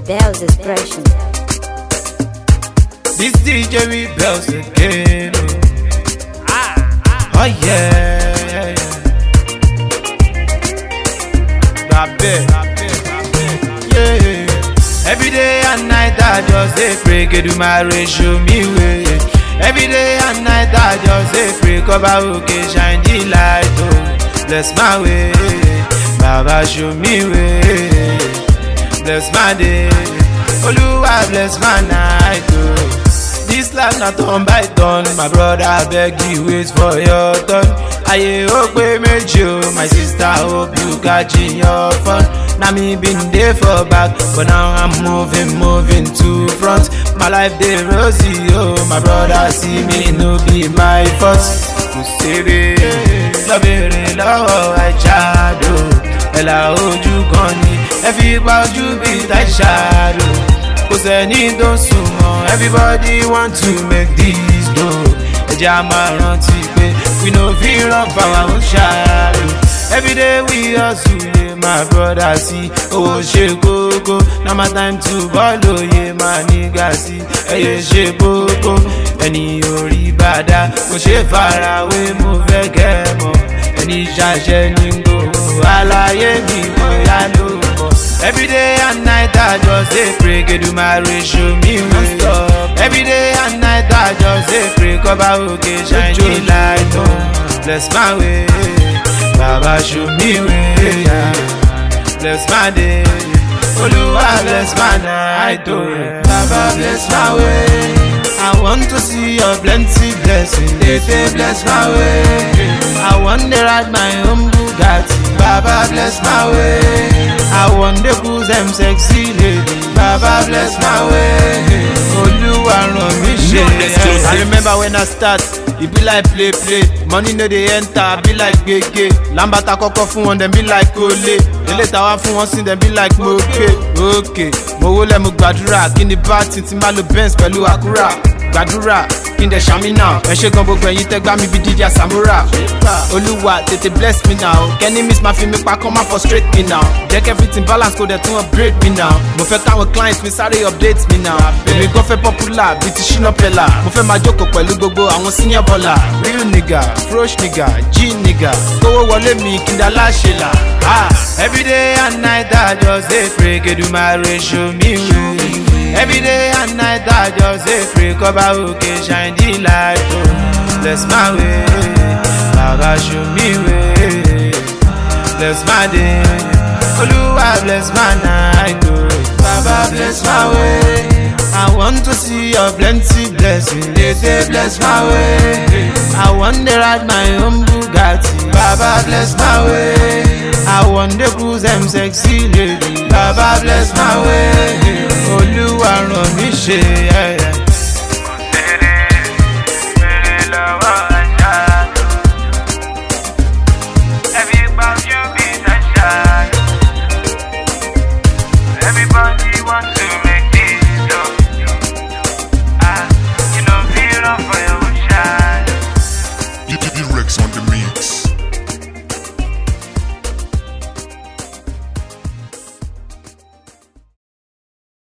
Bell's expression. This DJ rebels again. Oh, oh yeah, yeah, yeah. Babe, yeah. Every day and night I just dey pray, get do my ratio me way. Every day and night I just dey pray, cover okay, shine the light, oh, bless my way. Baba show me way, bless my day. Oluwa bless my night, oh. This life na turn by turn, my brother abeg you wait for your turn. Ayé ó pé méjì o, my sister hope you catch your fun. Na me bin dey for back, but now I'm moving, moving to front. My life dey rosy o, my brother see me no be my fault. Kò sèré lọ́bẹ̀rẹ̀ lọ́wọ́ àìsàdò, ẹ̀là ojú kan ni ẹ fi pa ojú bíi táìsàdò. kò sẹ́ni tó ń sùn mọ́ everybody want to make this go ẹja máa rántí pé we no fit run for our own shadow everyday we hustle ye my brother sí owó ṣe kókó na my time to ball òye máa nígà sí ẹyẹ ṣe kókó ẹni orí bàdá kò ṣe farawé mo fẹ́ kẹ́ ẹ mọ̀ ẹni ṣàṣẹ ní gbòòrò àlàyé mi bóyá ló mọ̀. Every day and night I just dey pray, get do my ratio me way. Every day and night I just dey pray, cover okay, shine the light on, bless my way. Baba show me way, yeah. bless my day. Oluwa bless my night, oh yeah. Baba bless my way. I want to see your plenty blessing, they say bless my way. I want to ride my own Bugatti, Baba bless my way. I want to cruise them sexy lady, Baba bless my way. Oluwa ràn mí ṣe. I remember when I start, e be like play play, money no dey enter, be like gbege. Lambata kọ́kọ́ fún wọn, dem be like kole. Ilé tàwa fún wọn sí, dem be like mo pay. Okay, mo wólẹ̀ mo gbàdúrà, kí ni bá ti ti máa lo Benz pẹ̀lú Acura. Gbàdúrà kí n dẹ̀ ṣàmì náà. Ẹ ṣe gan gbogbo ẹ̀yin tẹ́ gbá mi bí DJ Samura. Olúwa tètè bless me now. Kẹ́ni miss máa fi mi pa kán máa frustrate me now. Jẹ́ kí everything balance kó dẹ̀ tún upgrade me now. Mo fẹ́ káwọn clients mi sáré update me now. Èmi gan fẹ́ popular bíi ti Shina Pella. Mo fẹ́ máa jókòó pẹ̀lú gbogbo àwọn senior baller. Real nigga, fresh nigga, G nigga. Kówó wọlé mi kí n dá láṣẹ là. Ah, Every day and night I just dey pray, kedu my ratio me way. Every day and night I just dey pray, cover okay, shine the light, oh, bless my way. Baba show me way, bless my day. Oluwa bless my night, oh, Baba bless my way. I want to see your plenty blessing, they say bless my way. I want to ride my own Bugatti, Baba bless my way. I want to cruise them sexy lady, Baba bless my way. Olúwa ràn mí ṣe, yeah, yeah.